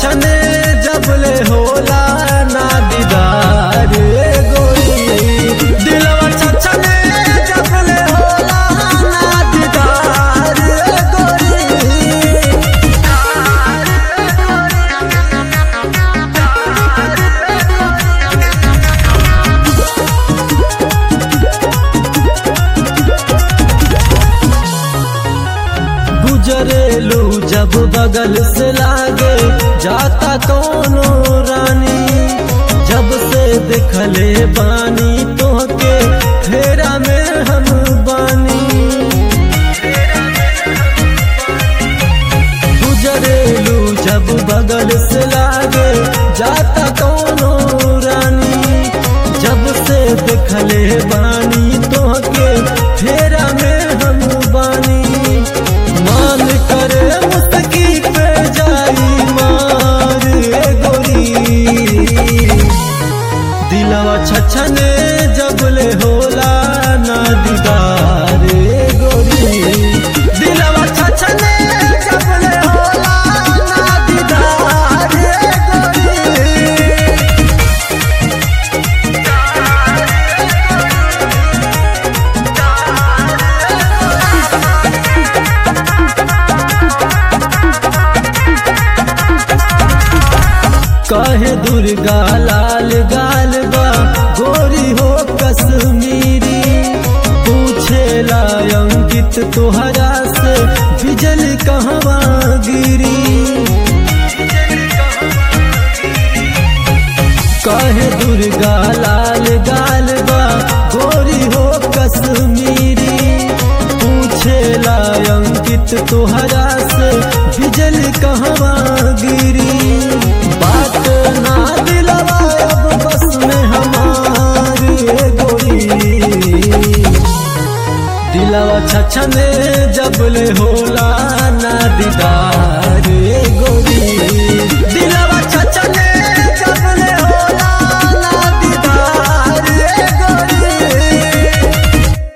छछने जबले होला ना दीदार रे गोरी दिलवा छछने जबले होला ना दीदार रे गोरी गुजरेलू जब बगल से लागे जाता कोनो रानी जब से देखले बानी तोहके फेरा में हम बानी गुजरेलू जब बगल से लागे जाता कोनो रानी जब से देखले बानी तोहके फेरा में हम बानी मान करे मुस्तकी पे जाई मार ए गोरी दिलवा छछने जबले होला ना दीदार ए गोरी दिलवा छछने जबले होला ना दीदार ए गोरी कहे दुर्गा लाल गाल बा गोरी हो कश्मीरी पूछे अंकित तोहरा से बिजली कहवा गिरी कहे दुर्गा लाल गाल बा गोरी हो कश्मीरी पूछे अंकित तोहरा से बिजली कहवा गिरी बात ना दिलवा अब बस में हमारी ए गोरी दिलवा छछने जबले होला ना दीदार ए गोरी